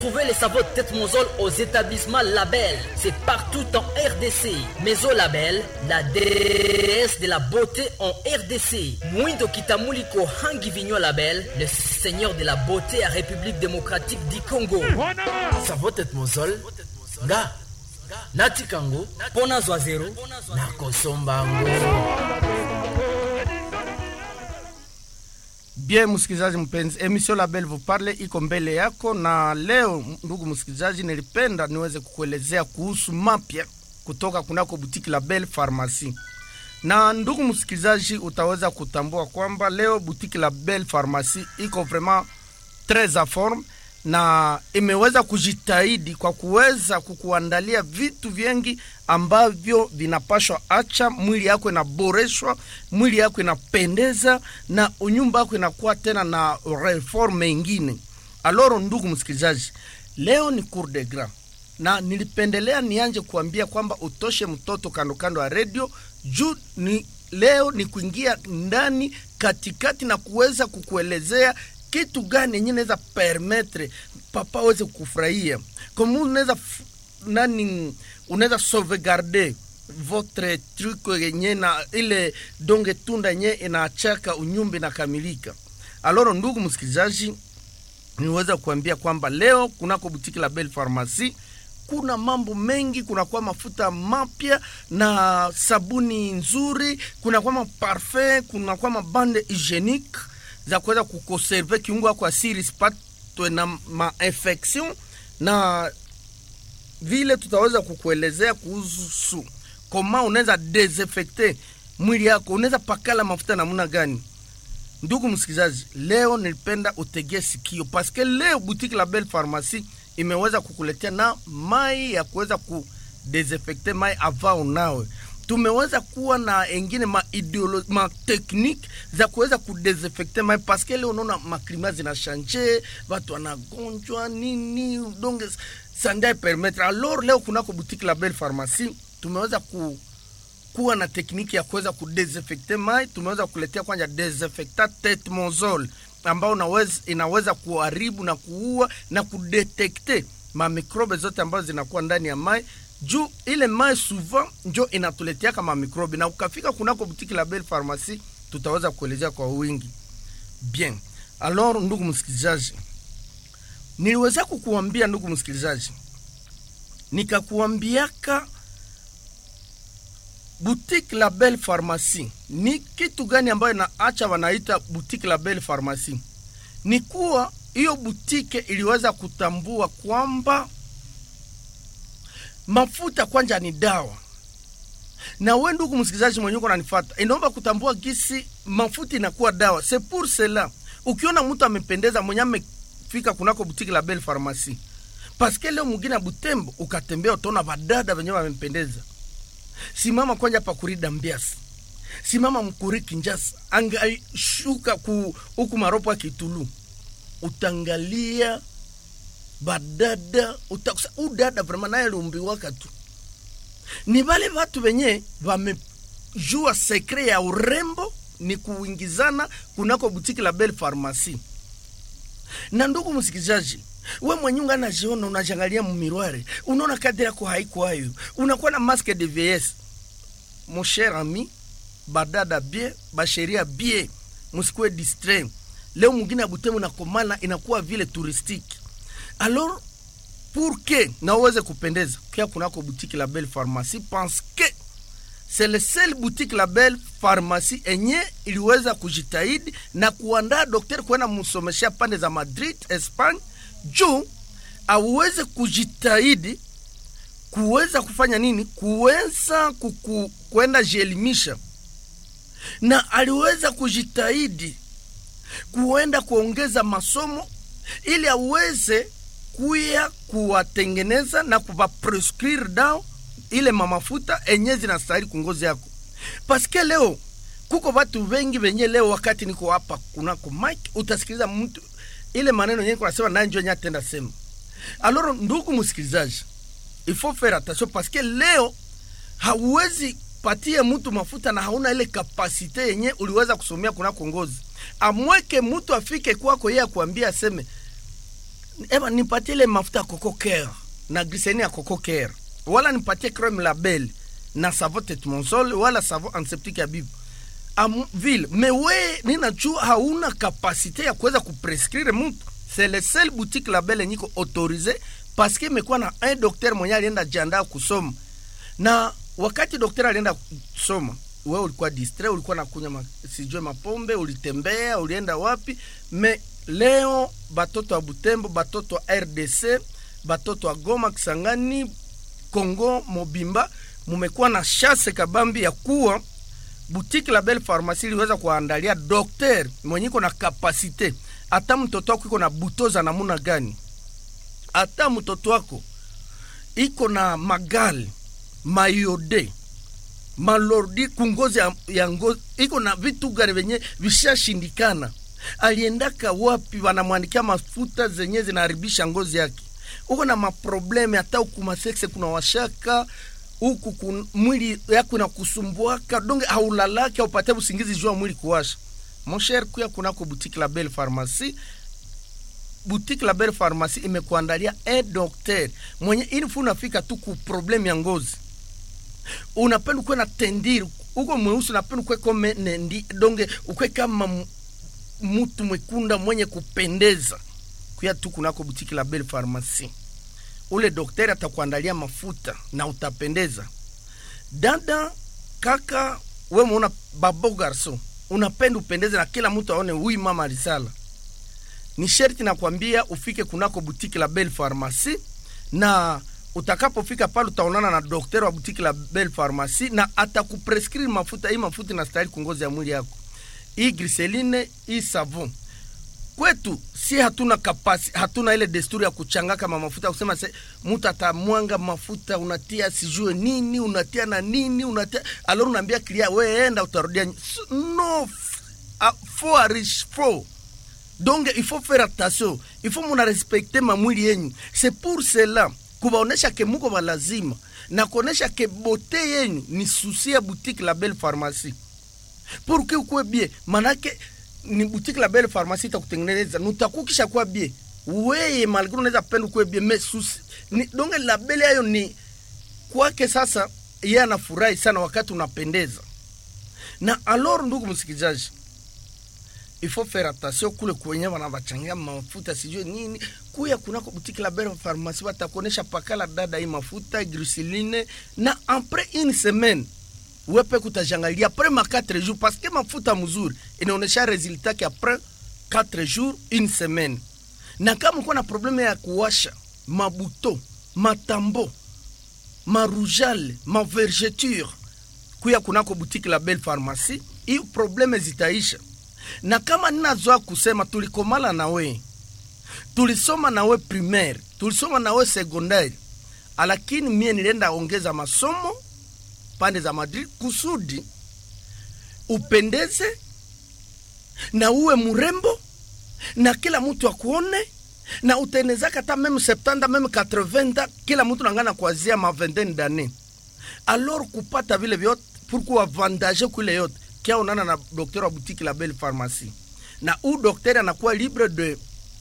Trouvez les sabots de tête monsole aux établissements Label. C'est partout en RDC. Maison Label, la déesse de la beauté en RDC. Mwindo Kitamuliko Hangi Vigno Label, le seigneur de la beauté à République démocratique du Congo. Savot tête monsole, nga natikango pona zwa zero na kosombango Bien msikilizaji mpenzi, emission Label vous parle iko mbele yako, na leo ndugu msikilizaji, nilipenda niweze kukuelezea kuhusu mapya kutoka kunako butiki Label Pharmacie. Na ndugu msikilizaji, utaweza kutambua kwamba leo butiki Label Pharmacie iko vraiment tres a forme na imeweza kujitahidi kwa kuweza kukuandalia vitu vingi ambavyo vinapashwa acha mwili yako inaboreshwa, mwili yako inapendeza na unyumba yako inakuwa tena na reforme ingine. Aloro, ndugu msikilizaji, leo ni cour de grand na nilipendelea nianje kuambia kwamba utoshe mtoto kando kando ya redio juu ni leo ni kuingia ndani katikati na kuweza kukuelezea kitu gani yenye naweza permettre papa aweze kufurahia kama unaweza f- nani unaweza sauvegarder votre truc yenye na ile donge tunda yenye inaachaka unyumba inakamilika aloro ndugu msikilizaji niweza kuambia kwamba leo kunako butiki la Belle Pharmacie kuna mambo mengi, kunakuwa mafuta mapya na sabuni nzuri, kunakuwa maparfum, kunakuwa mabande hygienique za kuweza kukonserve kiungo yako asiri isipatwe na mainfection, na vile tutaweza kukuelezea kuhusu koma unaweza desinfecte mwili yako, unaweza pakala mafuta namna gani. Ndugu msikilizaji, leo nilipenda utegee sikio paske leo boutique la Belle Pharmacie imeweza kukuletea na mai ya kuweza kudesinfecte mai ava unawe. Tumeweza kuwa na engine ma ideolo, ma technique za kuweza kudesinfecte mai paske leo unaona maklima zinashanje, watu wanagonjwa nini, donc sandai permettre. Alors leo kunako boutique la Belle Pharmacie tumeweza ku kuwa na tekniki ya kuweza kudesinfecte mai. Tumeweza kuletea kwanza desinfectant tetmozol ambao unaweza, inaweza kuharibu na kuua na kudetekte mamikrobe zote ambazo zinakuwa ndani ya mai juu ile mai souvent njo inatuletea kama mikrobe, na ukafika kunako butiki la Belle Pharmacie tutaweza kuelezea kwa wingi. Bien, alors ndugu msikilizaji, niliweza kukuambia ndugu msikilizaji, nikakuambiaka boutique la Belle Pharmacie ni kitu gani ambayo inaacha wanaita boutique la Belle Pharmacie? Ni kuwa hiyo butike iliweza kutambua kwamba mafuta kwanja ni dawa, na we ndugu msikilizaji mwenye uko nanifata, inaomba kutambua gisi mafuta inakuwa dawa. C'est pour cela ukiona mtu amependeza mwenye amefika kunako butiki la Belle Pharmacie, paske leo mwingine ya Butembo ukatembea utaona vadada wenyewe wamempendeza simama kwanja pa kurida mbiasi simama mkuri kinjasa angashuka ku huku maropo ya kitulu utangalia badada utakusa udada vrema naye aliumbiwaka tu ni vale vatu venye vamejua sekre ya urembo ni kuingizana kunako butiki la Belle Pharmacie na ndugu msikilizaji we mwenye unga najiona unajangalia mumirware unaona kadri yako haikwayo unakuwa na masque de vieillesse mon cher ami badada bie basheria bie musikuwe distrait leo mwingine abutemu nakomana inakuwa vile touristique alors pour que na uweze kupendeza kia kunako boutique la belle pharmacie parce que c'est le seul boutique la belle pharmacie enye iliweza kujitahidi na kuandaa daktari kwenda msomeshea pande za Madrid Espagne juu aweze kujitahidi kuweza kufanya nini, kuweza kuku, kwenda jielimisha, na aliweza kujitahidi kuenda kuongeza masomo ili aweze kuya kuwatengeneza na kuvaprescrire dao ile mamafuta enye zinastahili kungozi yako, paske leo kuko watu wengi wenye leo, wakati niko hapa kunako mike, utasikiliza mtu ile maneno yenye kunasema naye njo yenye atenda sema. Alors ndugu msikilizaji, il faut faire attention parce que leo hauwezi patie mtu mafuta na hauna ile kapasite yenye uliweza kusomea kunako ngozi, amweke mtu afike kwako yeye akuambia aseme eba nipatie ile mafuta ya coco care na glycerine ya coco care wala nipatie creme label na savon tetmonsol wala savon antiseptique ya bibu Am, vile me we ninajua hauna kapasite ya kuweza kuprescrire mtu c'est le seul boutique label yenye iko autorisé parce que imekuwa na un docteur mwenye alienda jiandaa kusoma na wakati daktari alienda kusoma we ulikuwa distre ulikuwa nakunywa ma, sijue mapombe ulitembea ulienda wapi me leo batoto wa butembo batoto wa rdc batoto wa goma kisangani congo mobimba mumekuwa na shase kabambi ya kuwa boutique la belle pharmacie iliweza kuandalia dokter mwenye iko na kapasite hata mtoto wako iko na butoza namuna gani hata mtoto wako iko na magali mayode malordi kungozi ya, ya ngozi iko na vitu gani venye vishashindikana aliendaka wapi wanamwandikia mafuta zenye zinaharibisha ngozi yake uko na maprobleme hata huku masekse kuna washaka huku kun, mwili yako inakusumbuaka donge haulalake aupate usingizi jua mwili kuwasha monsher kuya kunako boutique la belle pharmacie boutique la belle pharmacie imekuandalia un docteur mwenye ilifu unafika tu ku probleme ya ngozi unapenda ukuwe na tendiri uko mweusi unapenda ukuwe kome nendi donge ukuwe kama m- mtu mwekunda mwenye kupendeza kuya tu kunako boutique la belle pharmacie ule daktari atakuandalia mafuta na utapendeza dada kaka we muona babo garso unapenda upendeze na kila mtu aone huyu mama alisala ni sherti nakwambia ufike kunako butiki la belle pharmacie na utakapofika pale utaonana na daktari wa butiki la belle pharmacie na atakuprescrire mafuta hii mafuta inastahili kungozi ya mwili yako hii griseline hii savon kwetu si hatuna kapasi hatuna ile desturi ya kuchanga kama mafuta ya kusema se mtu atamwanga mafuta unatia sijue nini unatia na nini unatia alor unaambia kilia we enda utarudia ny- S- no f- a- fo arish fo donc il faut faire attention il faut muna respecte mamwili yenyu c'est pour cela kubaonesha ke muko balazima na kuonesha ke bote yenyu ni susi ya boutique la belle pharmacie pour que ukuwe bie manake ni boutique la belle pharmacie itakutengeneza nutakukisha kuwa bie weye malgre unaweza penda ukuwe bie me susi ni donge la belle yayo ni kwake sasa yeye anafurahi sana wakati unapendeza na alors ndugu msikilizaji il faut faire attention kule kwenye wanawachangia mafuta sijue nini kuya kunako butiki la belle pharmacie watakuonesha pakala dada hii mafuta glycerine na après une semaine wepe kutajangalia après ma 4 jours parce que mafuta mzuri inaonesha resultat ke après 4 jours une semaine na kama uko na probleme ya kuwasha mabuto matambo marujale mavergeture kuya kunako butiki la belle pharmacie hii probleme zitaisha na kama ninazoa kusema tulikomala na we tulisoma na we primaire tulisoma na we secondaire lakini mie nilienda ongeza masomo pande za madrid kusudi upendeze na uwe mrembo na kila mtu akuone na utenezaka hata meme 70 meme 80 kila mtu nangana kuanzia ma vingtaine d'année alors kupata vile vyote pour kuavantage kule yote kia unana na docteur wa boutique la belle pharmacie na u docteur anakuwa libre de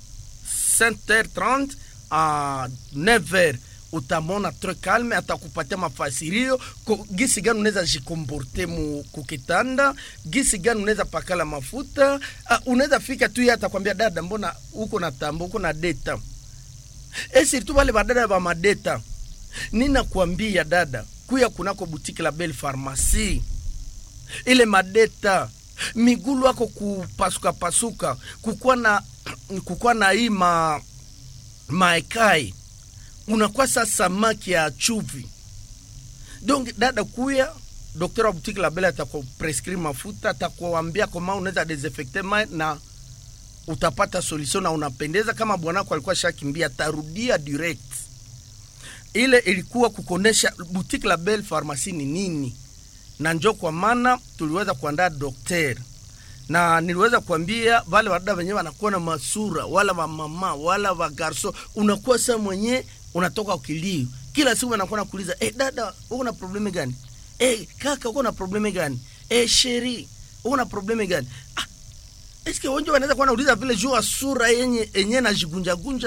5h30 à 9h utamona tre calme atakupatia mafasirio ko- gisi gani unaweza jikomporte mu kukitanda gisi gani unaweza pakala mafuta uh, unaweza fika tu ye atakwambia dada mbona uko na tambo uko na deta e surtout wale badada ba madeta ninakwambia dada kuya kunako butiki la belle pharmacie ile madeta migulu ako kupasuka pasuka kukuwa na kukuwa na hii ma maekai unakuwa sa samaki ya chuvi donc dada kuya dokter wa butiki la bele atakuprescrire mafuta atakuambia koma unaweza desinfecte ma na utapata solution na unapendeza kama bwanako alikuwa shakimbia atarudia direct ile ilikuwa kukonesha boutique la belle pharmacie ni nini na njo kwa maana tuliweza kuandaa dokter na niliweza kuambia wale wadada wenyewe wanakuwa na masura wala wamama wala wagarso unakuwa sa mwenye unatoka ukilio kila siku anakuwa nakuuliza eh, dada uko na probleme gani eh, kaka uko na probleme gani eh, sheri uko na probleme gani ah, eske wengi wanaweza kuwa nauliza vile juu ya sura yenye yenye najigunjagunja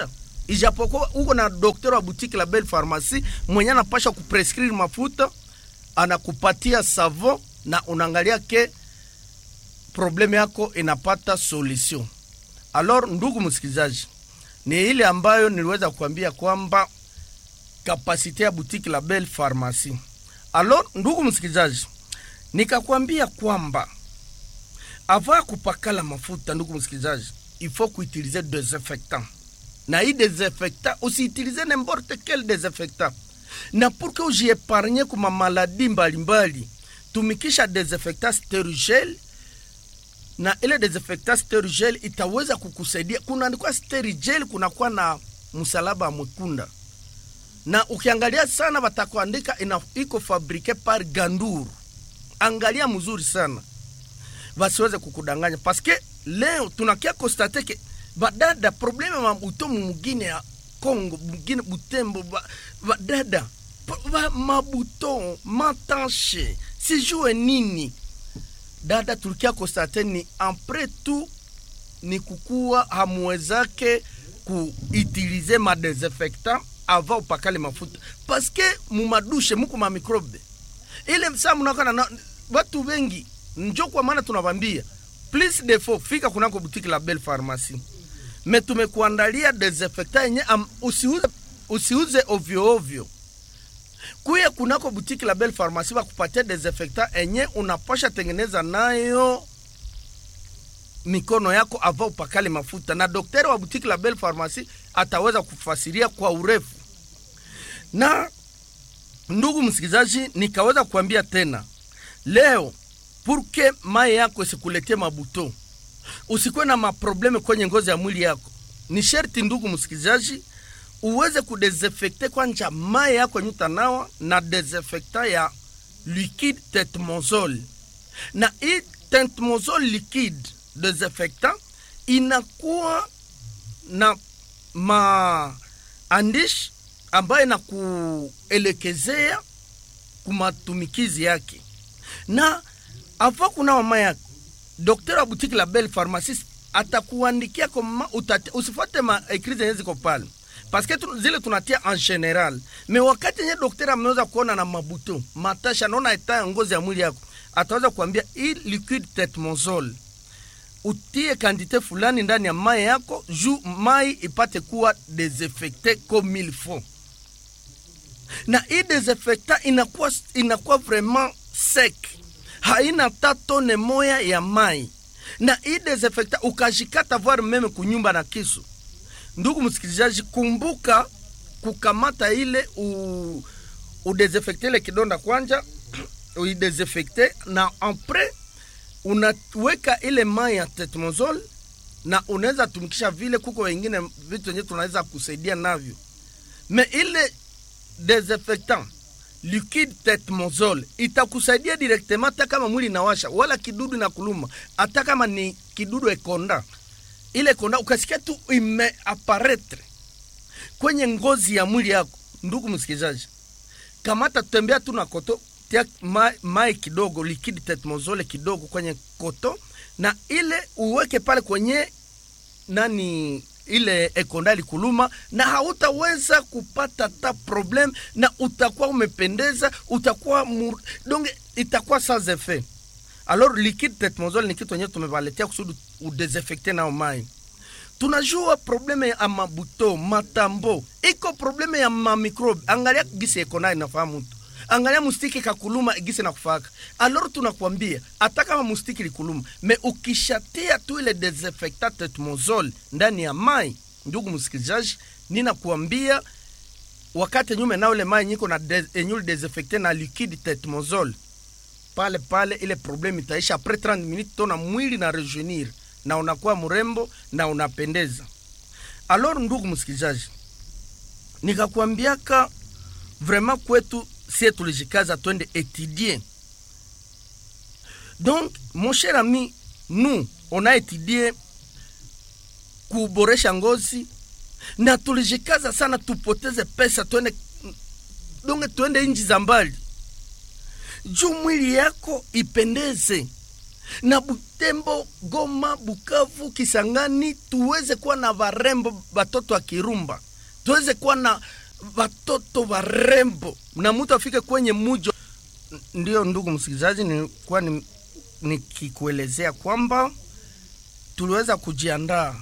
ijapokuwa uko na dokter wa boutique la belle pharmacie mwenye anapasha kuprescrire mafuta anakupatia savon na unaangalia ke probleme yako inapata solution alors ndugu msikilizaji ni ile ambayo niliweza kuambia kwamba kapasite ya boutique la belle pharmacie alors ndugu msikilizaji nikakwambia kwamba ava kupakala mafuta ndugu msikilizaji il faut kuutilize desinfectant na hii desinfectant usiutilize n'importe quel desinfectant na pour que ujiepargne kuma maladi mbalimbali tumikisha desinfectant sterigel na ile desinfectant sterigel itaweza kukusaidia kunaandikwa sterigel kunakuwa na msalaba mwekunda na ukiangalia sana watakuandika ina iko fabrike par gandour angalia mzuri sana wasiweze kukudanganya paske leo tunakia konstate ke badada probleme ma butomu mugine ya congo mugine butembo ba- badada pa- ba- mabuto matanche sijue nini dada tulikia konstate ni apres tout ni kukuwa hamuwezake kuutilize madesinfectant avant upakale mafuta paske mumadushe muko mamikrobe ile saa mnakana na watu wengi njo kwa maana tunawambia please defo fika kunako butiki la belle pharmacie me tumekuandalia desinfectant yenye am- usiuze, usiuze ovyo ovyo kuya kunako butiki la belle pharmacie wakupatia desinfectant enye unapasha tengeneza nayo mikono yako ava upakale mafuta na daktari wa butiki la belle pharmacie ataweza kufasiria kwa urefu na ndugu msikilizaji nikaweza kuambia tena leo purke mai yako isikuletee mabuto usikuwe na maprobleme kwenye ngozi ya mwili yako ni sherti ndugu msikilizaji uweze kudesinfecte kwanja mai yako yenye utanawa na desinfectant ya liquide tetmozol na hii tetmozol liquide desinfectant inakuwa na maandishi ambayo inakuelekezea kumatumikizi yake na ava kuna mama yako dokter wa butiki la belle pharmaciste atakuandikia koma utate, usifuate ma ekri zenye ziko pale paske tu, zile tunatia en general me wakati yenye dokter ameweza kuona na mabuto matasha naona eta ya ngozi ya mwili yako ataweza kuambia hii liquide tetmozol utie kantite fulani ndani ya mai yako juu mai ipate kuwa desinfecte comme il faut na hii desinfectant inakuwa, inakuwa vraiment sec haina ta tone moya ya mai na hii desinfectant ukashikata voir meme kunyumba na kisu ndugu msikilizaji kumbuka kukamata ile u, udesinfecte ile kidonda kwanja uidesinfecte na apres unaweka ile mai ya tetmozol na unaweza tumikisha vile kuko wengine vitu wenyewe tunaweza kusaidia navyo me ile desinfectant liquide tetmozol itakusaidia directement hata kama mwili inawasha wala kidudu na kuluma hata kama ni kidudu ekonda ile konda ukasikia tu imeaparetre kwenye ngozi ya mwili yako ndugu msikilizaji kamata tembea tu na koto tia mai, mai kidogo liquide tetmozole kidogo kwenye koto na ile uweke pale kwenye nani ile ekondali kuluma na hautaweza kupata ta problem na utakuwa umependeza utakuwa mur... donge itakuwa sans effet alors liquide tetmozole ni kitu enyewe tumevaletea kusudi udesinfecte nao mai tunajua probleme ya mabuto matambo iko probleme ya mamikrobe angalia gisi ekondali nafahamu tu angalia mustiki kakuluma gisi nakufaka alor tunakwambia hata kama mustiki likuluma me ukishatia tu ile desinfectant tetmozol ndani ya mai ndugu msikilizaji ninakuambia wakati nyume nao ile mai nyiko na de, enyuli desinfecte na liquide tetmozol pale pale ile probleme itaisha apres 30 minutes tona mwili na rejeunir na unakuwa mrembo na unapendeza alor ndugu msikilizaji nikakwambiaka vraiment kwetu sie tulijikaza twende étudier donc mon cher ami nous on a étudié kuboresha ngozi na tulijikaza sana tupoteze pesa twende donge twende nchi za mbali juu mwili yako ipendeze na Butembo, Goma, Bukavu, Kisangani tuweze kuwa na varembo batoto wa Kirumba tuweze kuwa na watoto warembo na mtu afike kwenye mujo ndio ndugu msikilizaji nilikuwa ni- nikikuelezea kwamba tuliweza kujiandaa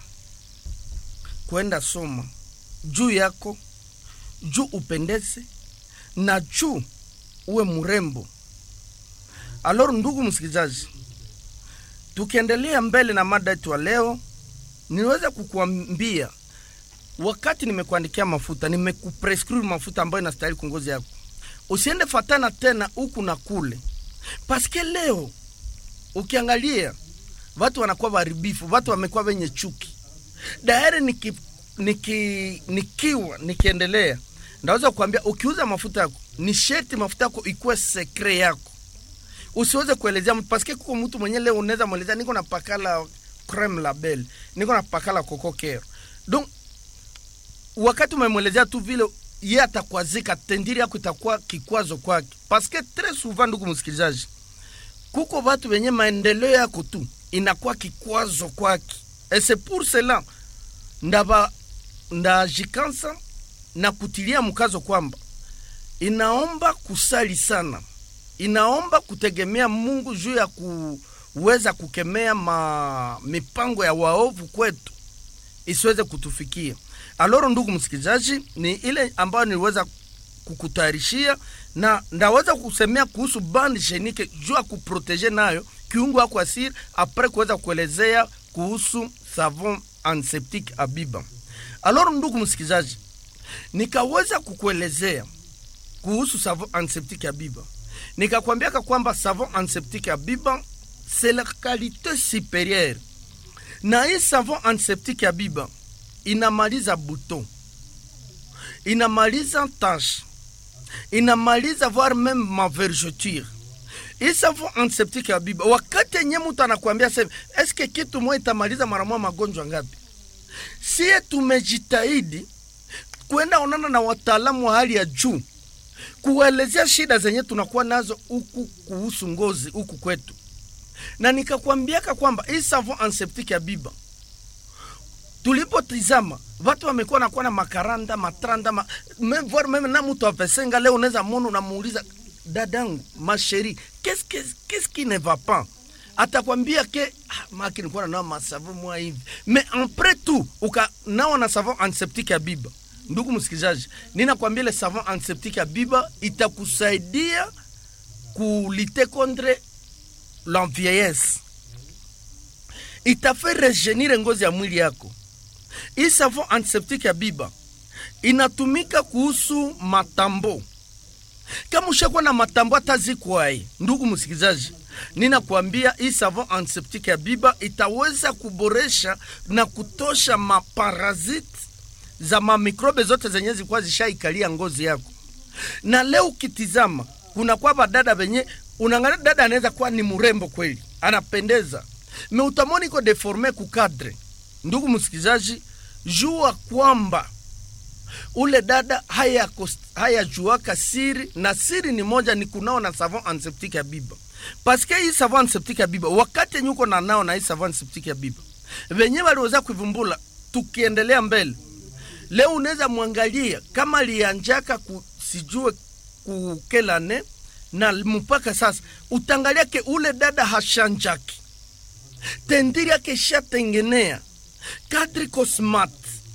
kwenda soma juu yako juu upendeze na juu uwe mrembo alor ndugu msikilizaji tukiendelea mbele na mada yetu ya leo niweza kukuambia wakati nimekuandikia mafuta nimekuprescribe mafuta ambayo inastahili kwa ngozi yako usiende fatana tena huku na kule paske leo ukiangalia watu wanakuwa waharibifu watu wamekuwa wenye chuki daere niki, niki, nikiwa nikiendelea ndaweza kuambia ukiuza mafuta yako ni sheti mafuta yako ikuwe sekre yako usiweze kuelezea mtu paske kuko mtu mwenye leo unaweza mwelezea niko na pakala creme label niko na pakala kokokero donc wakati umemwelezea tu vile ye atakwazika tendiri yako itakuwa kikwazo kwake paske tres souvent ndugu msikilizaji kuko watu wenye maendeleo yako tu inakuwa kikwazo kwake et c'est pour cela ndaba ndajikansa na kutilia mkazo kwamba inaomba kusali sana inaomba kutegemea mungu juu ya kuweza kukemea ma mipango ya waovu kwetu isiweze kutufikia aloro ndugu msikilizaji ni ile ambayo niliweza kukutayarishia na ndaweza kusemea kuhusu bandi shenike juu ya kuproteje nayo kiungo yako asiri apres kuweza kuelezea kuhusu savon antiseptique abiba aloro ndugu msikilizaji nikaweza kukuelezea kuhusu savon antiseptique abiba nikakwambiaka kwamba savon antiseptique abiba c'est la qualité supérieure na hii savon antiseptique ya biba inamaliza buto inamaliza tache inamaliza voire meme mavergeture hii savon antiseptique ya biba wakati yenye mtu anakuambia sema eske kitu moja itamaliza mara moja magonjwa ngapi sie tumejitahidi kwenda onana na wataalamu wa hali ya juu kuwaelezea shida zenye tunakuwa nazo huku kuhusu ngozi huku kwetu na nikakwambiaka kwamba hii savon antiseptique ya biba tulipotizama watu wamekuwa nakuwa na makaranda matranda ma, meme, voire meme na mtu avesenga leo unaweza mona unamuuliza dadangu masheri qu'est-ce que- qu'est-ce qui ne va pas atakwambia ke ah, maki nilikuwa nanawa masavo mwa hivi mais après tout ukanawa na savon antiseptique ya biba ndugu msikilizaji ninakwambia ile savon antiseptique ya biba itakusaidia kulite contre la vieillesse itafe rejenire ngozi ya mwili yako hii savon antiseptique ya biba inatumika kuhusu matambo kama ushakuwa na matambo hata zikwai ndugu msikilizaji ninakwambia hii savon antiseptique ya biba itaweza kuboresha na kutosha maparazite za mamikrobe zote zenye zilikuwa zishaikalia ngozi yako na leo ukitizama kuna kwa badada venye unaangalia dada anaweza kuwa ni mrembo kweli anapendeza me utamoni iko deforme kukadre ndugu msikilizaji jua kwamba ule dada hayajuaka haya juaka siri na siri ni moja ni kunao na savon antiseptique ya biba paske hii savon antiseptique ya biba wakati yenye uko na nao na hii savon antiseptique ya biba venye waliweza kuivumbula tukiendelea mbele leo unaweza mwangalia kama lianjaka ku, sijue kukelane na mpaka sasa utangalia ke ule dada hashanjaki tendiri yake ishatengenea kadri cosmat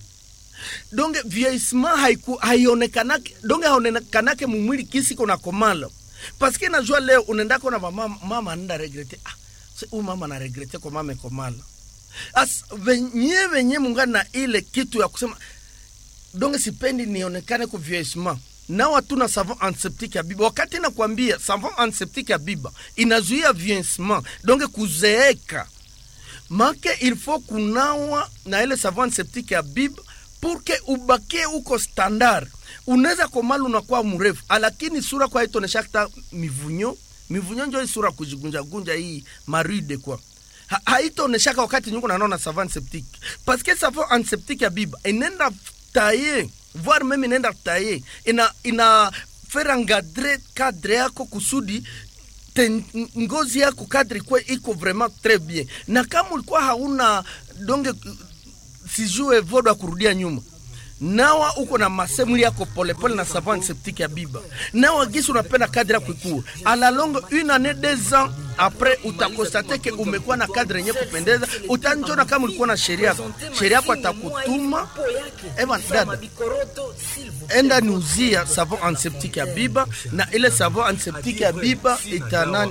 donge vieillissement haiku haionekanake donge haonekanake mumwili kisi kona komala paske najua leo unaendako na mama, mama anaenda regrete ah, huyu mama na regrete kwa mama komala as venye venye mungana na ile kitu ya kusema donge sipendi nionekane ku vieillissement nao hatuna savon antiseptique ya biba wakati nakwambia savon antiseptique ya biba inazuia vieillissement donge kuzeeka make il faut kunawa na ile savon antiseptique ya biba purke ubakie uko standard unaweza komala unakuwa mrefu lakini sura kwa itonesha hata mivunyo mivunyo njo hii sura kujigunjagunja hii maride kwa ha, haitaoneshaka wakati nyuko nanaona savon antiseptique parce que savon antiseptique ya biba inenda taye voire meme inaenda taye ina ina fera ngadre kadre yako kusudi te, ngozi yako kadri kwe iko vraiment très bien na kama ulikuwa hauna donge sijue vodo ya kurudia nyuma nawa uko na masemuli yako polepole na savon antiseptique ya biba nawa gisi unapenda kadre yako ikue ala longue une année deux ans après utakostate ke umekuwa na kadre yenye kupendeza utanjona kama ulikuwa na sheria yako sheria yako atakutuma evan dada enda niuzia savon antiseptique ya biba na ile savon antiseptique ya biba ita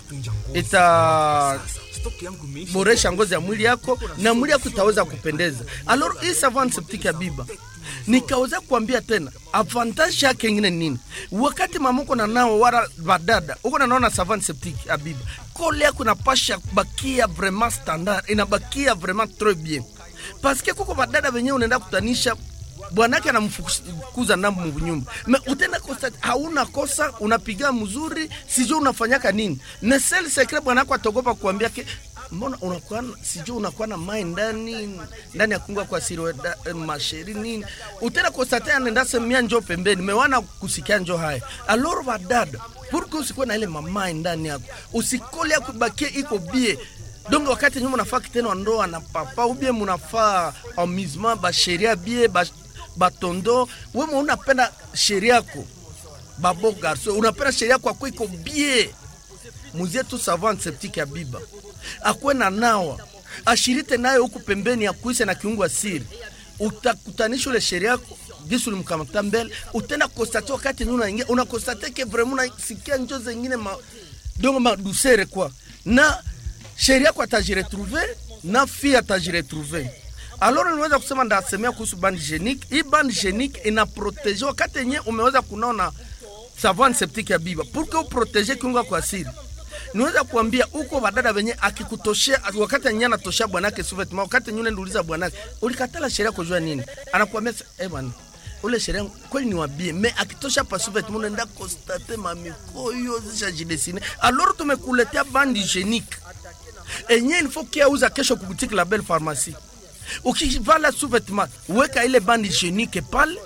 ita boresha ngozi ya mwili yako na mwili yako itaweza kupendeza. Alors hii savon antiseptique ya biba nikaweza kuambia tena avantage yake ingine nini? Wakati mama uko na nao wala badada uko na naona savon antiseptique ya biba, kole yako inapasha bakia vraiment standard, inabakia vraiment très bien parce que kuko badada wenyewe unaenda kutanisha bwanake anamfukuza ndambo munyumba me utenda kosa hauna kosa unapiga mzuri sijui unafanyaka nini na sel secret bwanako atogopa kuambia ke mbona unakuwa sijui unakuwa na mai ndani ndani ya kungwa kwa siri eh, masheri nini utenda kosa tena nenda semia njo pembeni mewana kusikia njo haya aloro badada purke usikuwe na ile mamai ndani yako usikole ya kubakie iko bie donc wakati nyuma unafaa kitendo ndoa na papa ubie munafaa amusement basheria bie ba batondo wewe unapenda sheria yako babo garso unapenda sheria yako ako iko bie muzie tu savon antiseptique ya biba akwe na nawa ashirite nayo huku pembeni ya kuise na kiungo asiri utakutanisha ule sheria yako gisi ulimkamata mbele utenda kostate wakati nyuma unaingia unakostate ke vraiment unasikia njo zengine ma dongo madusere kwa na sheria yako atajiretrouve na fi atajiretrouve alors niweza kusema ndasemea kuhusu bande genique hii bande genique ina protege wakati yenye umeweza kunaona savon septique ya biba pour que uprotege kiungo kwa asiri niweza kuambia uko badada wenye akikutoshea wakati yenye anatoshea bwanake suvetma wakati yenye uliuliza bwanake ulikatala sheria kujua nini anakuambia eh bwana ule sheria kweli ni wabie me akitosha pa suvetma unaenda constate mamikoyo zishajidesine alors tumekuletea bande hygiénique enye il faut kiauza kesho kubutiki la belle pharmacie ukivala sous-vêtement weka ile bande hygiénique pale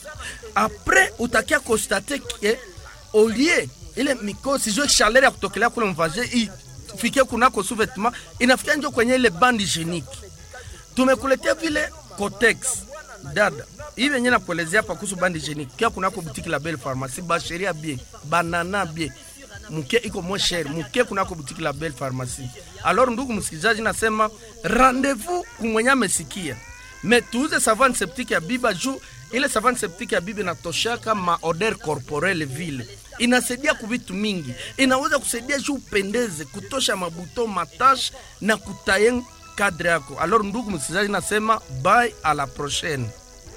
apres utakia constate ke olie ile mikosi jo chaleur ya kutokelea kule mvaje ifikie kunako sous-vêtement inafikia njo kwenye ile bande hygiénique tumekuletea vile cotex dada hii venye nakuelezea hapa kuhusu bande hygiénique kia kunako butiki la belle pharmacie basheria bien banana bien mke iko moins cher mke kunako butiki la belle pharmacie alors ndugu msikilizaji nasema rendez-vous kumwenye amesikia me tuuze savane septique ya biba juu ile savane septique ya biba inatoshaka ma odeur corporelle vile inasaidia kuvitu mingi inaweza kusaidia juu upendeze kutosha mabuto matache na kutaye kadre yako alors ndugu msikilizaji nasema bye à la prochaine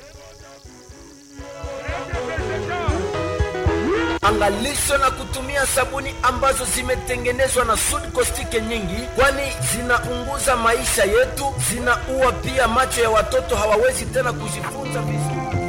angalisho na kutumia sabuni ambazo zimetengenezwa na sud kostike nyingi, kwani zinaunguza maisha yetu, zinaua pia macho ya watoto, hawawezi tena kujifunza vizuri.